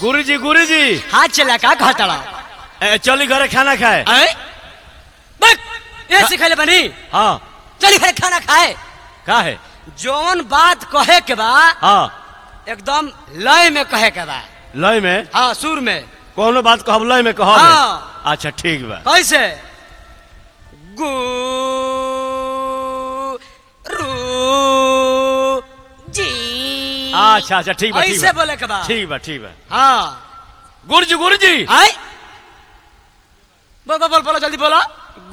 गुरुजी गुरुजी हाथ चला का घटड़ा ए, चली घरे खाना खाए आए बक ये सिखले बनी हाँ चली घरे खाना खाए का है जौन बात कहे के बा हाँ एकदम लय में कहे के बा लय में हाँ सुर में कोनो बात कहब लय में कहब हाँ। अच्छा ठीक बा कैसे गु रु जी अच्छा अच्छा ठीक बा ठीक ऐसे बा बोले के बा ठीक बा ठीक बा हाँ गुरुजी गुरुजी आए बोल बोल बोल बोलो जल्दी बोलो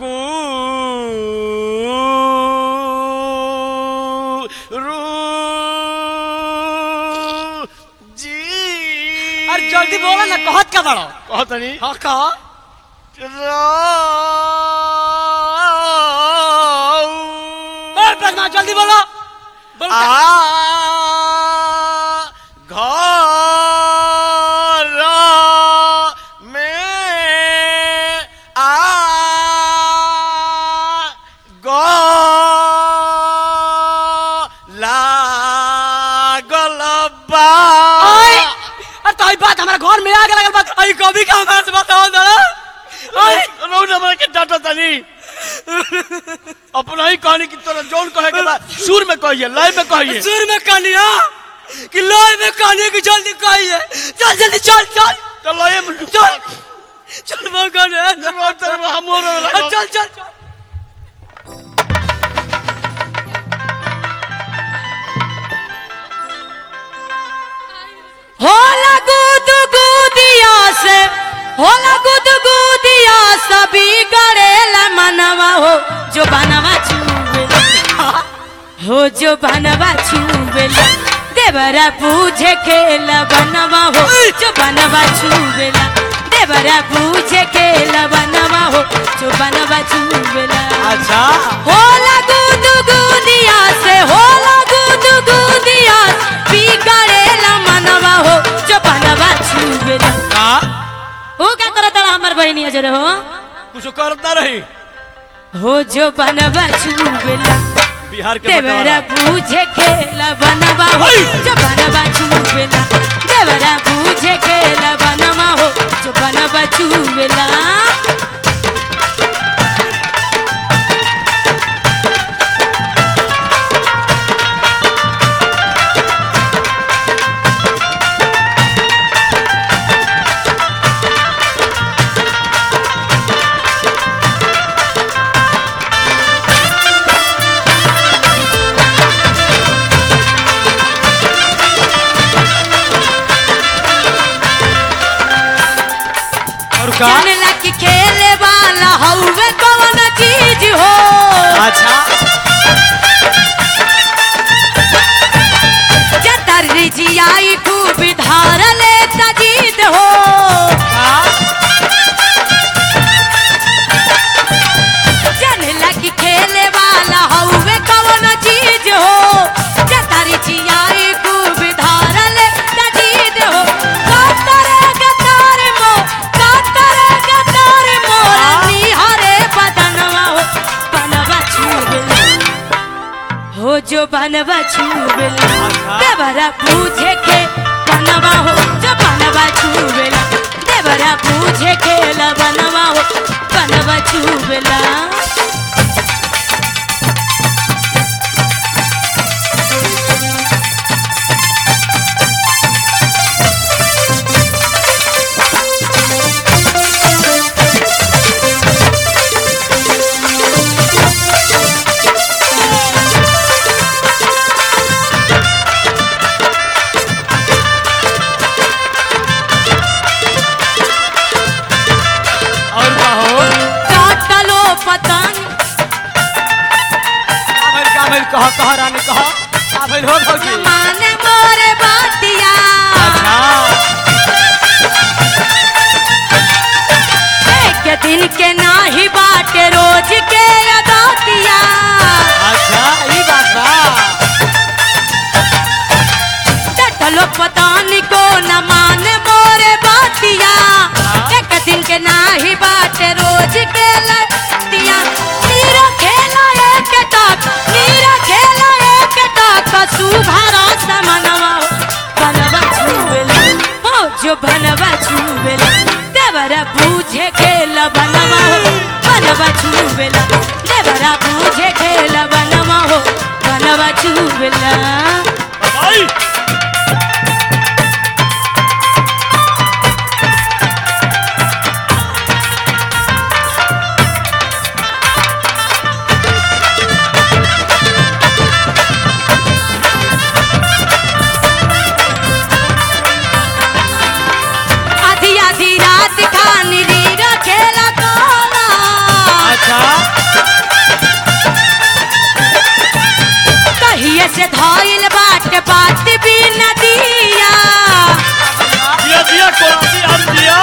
जी अरे जल्दी बोलो ना कहत का बड़ो कहत नहीं हाँ कहो बोल पद्मा जल्दी बोलो बोल का- घर में आ लागल बा ओए, अरे तो ई बात हमारा घर में आग लगल बात आई कभी का हमारे से बताओ जरा ओए, रौ नंबर के डाटा तनी अपना ही कहानी की तरह जोन कहे के बाद सुर में कहिए लय में कहिए सुर में कहानिया कि लय में कहानी की जल्दी कहिए चल जल्दी चल चल तो लय में चल चल वो गाने हम हो रहे चल चल चल होला गुद गुदिया से होला गुद गुदिया सभी गड़ेला मनवा हो जो बनवा छुबेला हो जो बनवा छुबेला देवरा पूछे खेला बनवा हो जो बनवा छुबेला देवरा पूछे खेला बनवा हो जो बनवा छुबेला अच्छा होला गुद गुदिया से होला गुद गुदिया बिगड़ेला मनवा हो जो बनवा छुबेला का हो क्या करत रहा हमर बहिनी अजर हो कुछ करता रही हो जो बनवा छुबेला बिहार के देवरा बटवारा। पूछे खेला बनवा हो जो बनवा छुबेला देवरा पूछे खेला बनवा हो जो बनवा छुबेला और का जानला कि खेले वाला हउवे कौन चीज हो अच्छा जतर रिजियाई खूब धार ले तजीद हो जानला कि खेले वाला हउवे कौन चीज हो जतर रिजियाई खूब धार ले तजीद हो कातरे गतार मो कातरे गतार मोरा निहारे बदनवा हो बनवा छुबला हो जो बनवा छुबला देवरा पूछे के बनवा हो जो बनवा छुबला देवरा पूछे के ला बनवा हो बनवा छुबला और का हो काटलो पतंग काबिल काबिल कह कह रानी कह काबिल हो भौजी माने मोरे बातिया अच्छा एक दिन के नाही बाटे रोज के अदातिया अच्छा ई बात बा टटलो पतानी को न माने मोरे बातिया एक दिन के नाही बाटे रोज के लतिया नीरा खेला एक टाक नीरा खेला एक टाक सुधारा जो बनवा छुवेला देवरा बूझे खेला बनवा हो बनवा छुवेला देवरा बूझे खेला बनवा हो बनवा छुवेला भाई आधी आधी रात खानी रीरा खेला कोला अच्छा कहिए से धइल बाट बात भी नदिया दिया दिया कोरासी अब दिया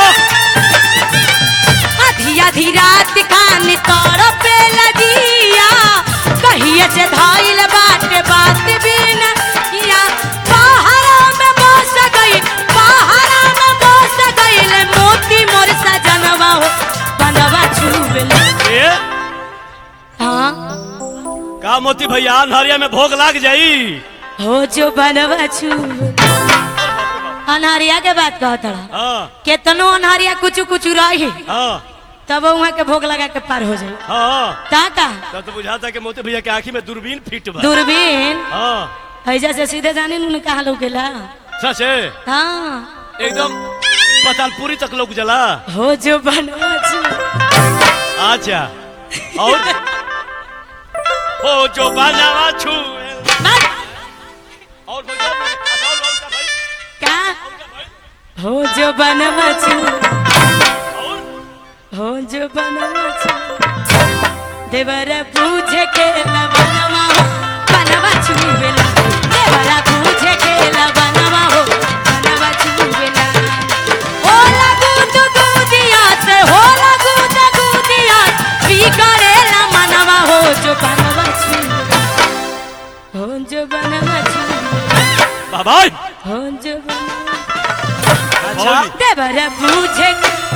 आधी आधी रात खानी तोर पे लगिया कहिए से धइल बाट बात भी नदिया पहाड़ा में बस गई पहाड़ा में बस गईल मोती मोर सजनवा हो बनवा छुबले ए हाँ का मोती भैया अन्हरिया में भोग लाग जाई हो जो बनवा छुबले अनहरिया के बात कहत रहा हाँ केतनो अनहरिया कुछ कुछ रही हाँ तब वहाँ के भोग लगा के पार हो जाए हाँ ता का तब तो बुझाता कि मोती भैया के आंखी में दूरबीन फिट बा दूरबीन हाँ ऐजा से सीधे जाने नु कहा लोग गेला सच है हाँ एकदम पतालपुरी तक लोग जला हो जो बनवा छु अच्छा और हो जो बाजावा छू बस, और कोई और नहीं? अच्छा, और- और क्या भाई? का हो जो बनवा छु और? हो जो बनवा छु देवरा पूछे के बनवा हो बनवा छु बेला देवरा पूछे के बनवा हो बनवा छु बेला हो लगू तो गुदिया से हो लगू तो गुदिया पी करेला मनवा हो जो बनवा छु हो जो बनवा छु बाबा हो जो बनवा अच्छा देवरा पूछे